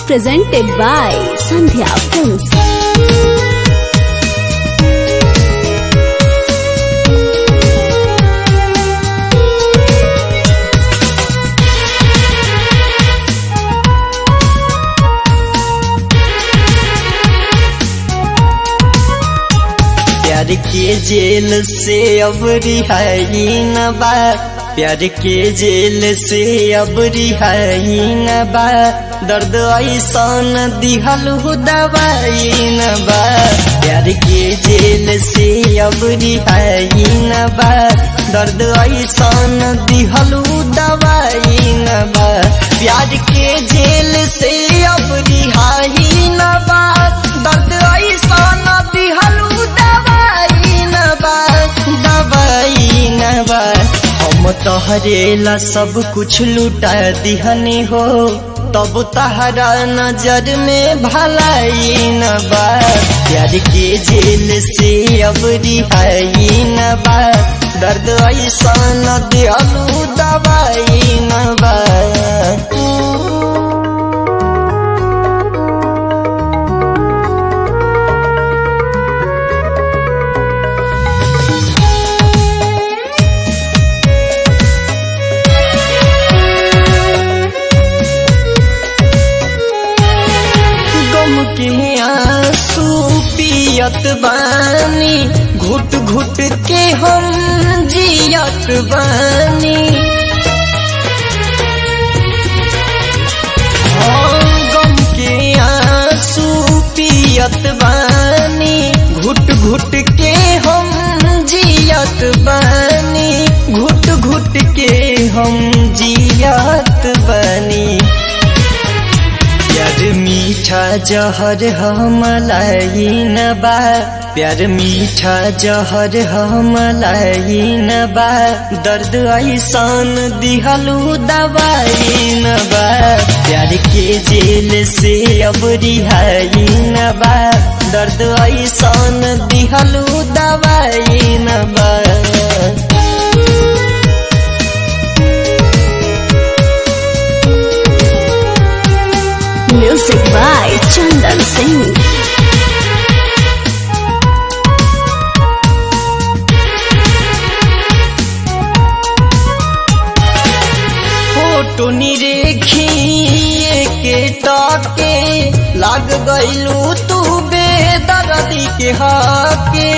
presented by Sandhya Films. प्यार के जेल से अब रिहाई न बा प्यार के जेल से अब रिहाई न बा दर्द ऐसन दिहल हो दवाई न बा प्यार के जेल से अब रिहाई न बा दर्द ऐसन दिहल हो दवाई न बा प्यार के जेल से अब रिहाई न बा दर्द ऐसन दिहल हो दवाई न बा दवाई न बा हम तोहरेला सब कुछ लुटा दिहनी हो तब तहरा नजर में भलाई न बा प्यार के जेल से अब रिहाई न बा दर्द ऐसा न दिलू दवाई न बा गम के आंसू पियत बानी घुट घुट के हम जियत बानी हाँ, गम के आंसू पियत बानी घुट घुट के हम जियत बानी घुट घुट के हम जियत बानी प्यार मीठा जहर हमलाई न बा प्यार मीठा जहर हमलाई न बा दर्द ऐसन दिहलू दवाई न बा प्यार के जेल से अब रिहाई न बा दर्द ऐसन दिहलू दवाई न बा Music by Chandan Singh. Photo निरेखिए के ताके लाग गईलू तू बेदर्दी के हाके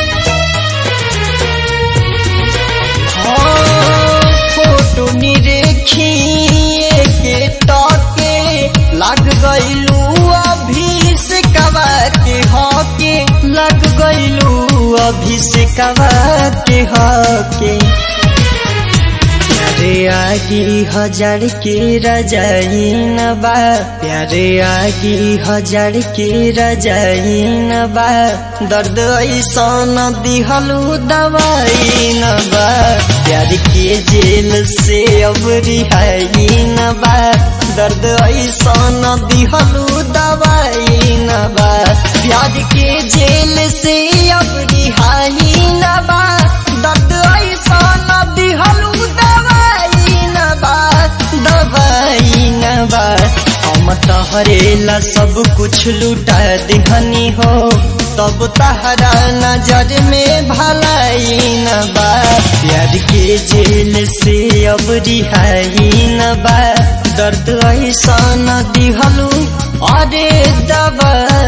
हाँ, फोटो निरेखिए के ताके लाग गईलू अभी से कवा के हाके लग गईलू अभी से कवा के हाके प्यारे आगी हजार के रजाई न बा प्यारे आगी हजार के रजाई न बा दर्द ऐसन दिहलू दवाई न बा प्यार के जेल से अब रिहाई न बा दर्द ऐसन दिहलू दवाई न बा प्यार के जेल से अब रिहाई न बा दर्द ऐसन दिहलू दवाई न बा दवाई न बा हम तहरेला सब कुछ लुटा दिहनी हो तब तहरा नजर में भलाई न बा प्यार के जेल से अब रिहाई न बा दर्द ऐसा न दिहलू अरे दवा